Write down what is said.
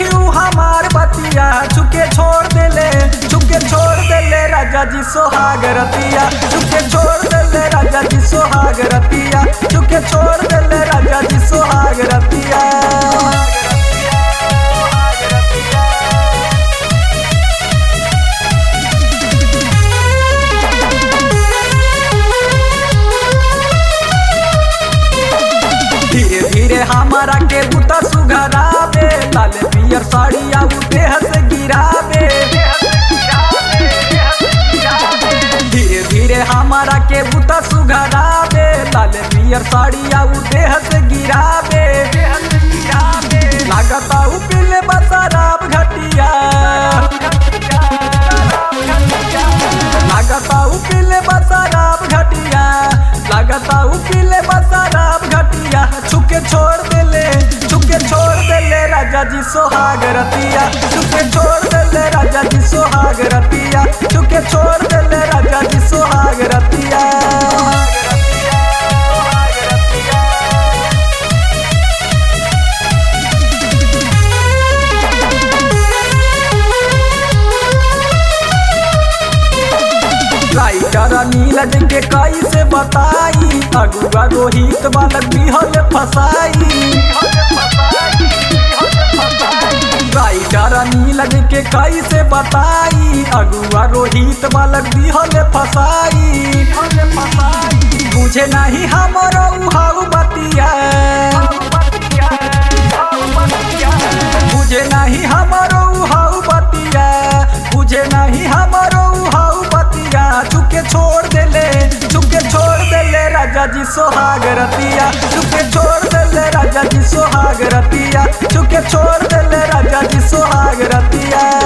सखी उ हमार बतिया चुके छोड़ देले चुके छोड़ देले राजा जी सोहाग रतिया चुके छोड़ देले राजा जी सोहाग रतिया चुके छोड़ देले राजा जी सोहाग रतिया धीरे धीरे हमारा के बुता सुघरावे लाल पियर साड़िया उ देह से गिरावे धीरे धीरे हमारा के बुता सुघरावे लाल पियर साड़िया उ देह से गिरावे लागता उ पीले बसराब घटिया लागता उ पीले बसराब घटिया लागता उ पीले बसराब घटिया छुके छोड़ देले छुके छोड़ देले राजा जी सोहाग रतिया छुके छोड़ देले राजा जी सोहाग रतिया छुके छोड़ देले राजा जी सोहाग रतिया राइटर नीरज के कैसे बताई अगुआ रोहित बालक बिहल फसाई राइटर नीरज के कैसे बताई अगुआ रोहित बालक बिहल फसाई बुझे नहीं हमरो उहाऊ बतिया बुझे नहीं हमरो उहाऊ बतिया बुझे नहीं हमरो उहाऊ बतिया चुके छोड़ देले चुके छोड़ देले राजा जी सोहाग रतिया चुके छोड़ देले राजा जी सोहाग रतिया चुके छोड़ देले राजा जी सोहाग रतिया